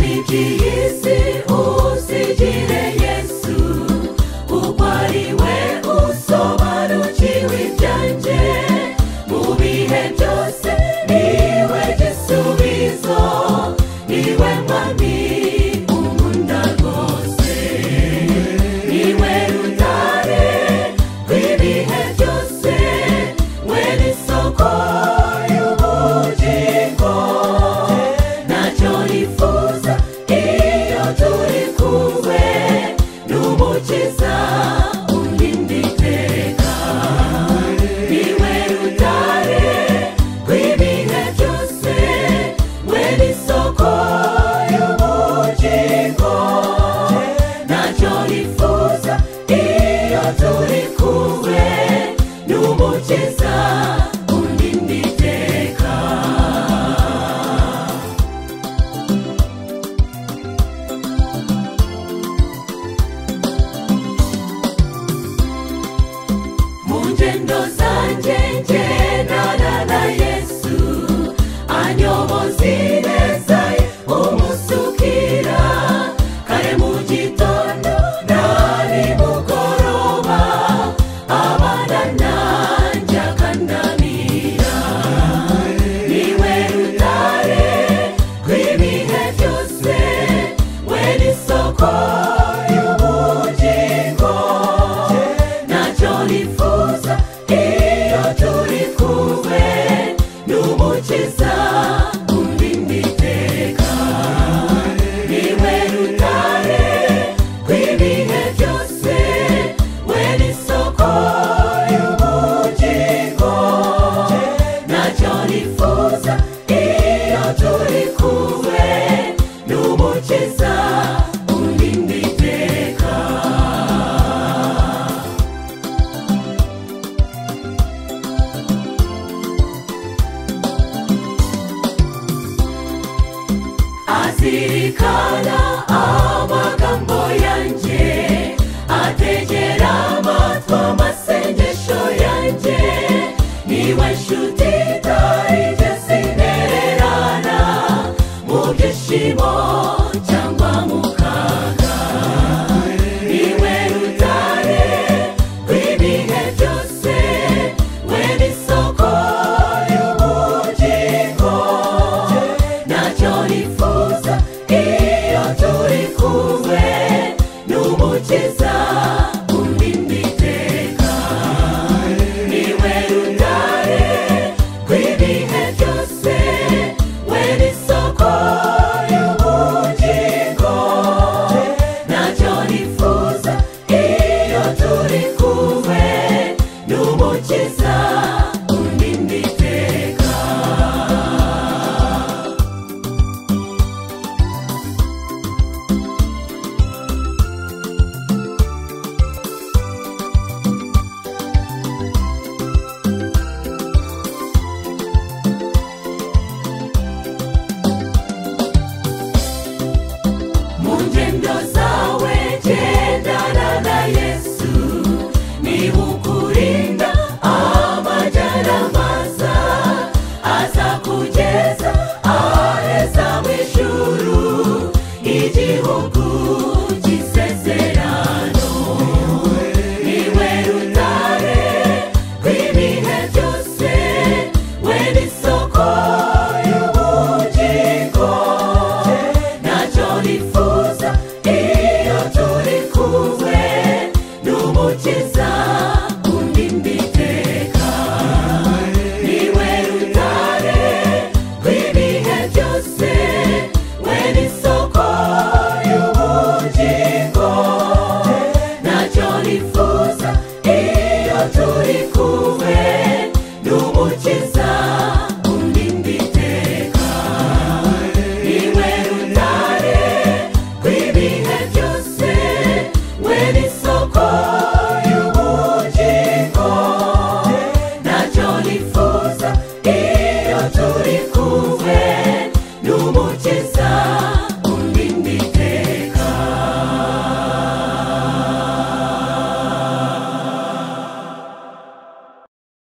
iby'iyisi usigire yesu kuko ari we usobanukiwe ibyanjye mu bihe byose niwe gisubizo niwe mwami unkunda rwose niwe rutare rw'ibihe byose we n'isoko y'ubugingo ntacyo nifuza iyo turi kumwe n'umukiza urinda iteka niwe rutare rw'ibihe byose we n'isoko y'ubugingo ntacyo nifuza iyo turi kumwe n'umukiza urinda iteka mu ngendo zanjye ngendana na yesu anyoboza ineza ye umusukira kare mu gitondo na nimugoroba abana nanjye akanamira niwe rutare rw'ibihe byose we n'isoko y'ubugingo ntacyo nifuza iyo turi kumwe n'umukiza urinda iteka niwe rutare rw'ibihe byose we n'isoko y'ubugingo ntacyo nifuza iyo turi kumwe n'umukiza urinda iteka azirikana amagambo yanjye ategera amatwi amasengesho yanjye niwe nshuti itarigeze intererana mu byishimo cyangwa mu kaga niwe rutare rw'ibihe byose we n'isoko y'ubugingo ntacyo nifuza iyo turi kumwe n'umukiza urinda iteka niwe rutare rw'ibihe byose we n'isoko y'ubugingo ntacyo nifuza iyo turi kumwe n'umukiza urinda iteka mu ngendo zanjye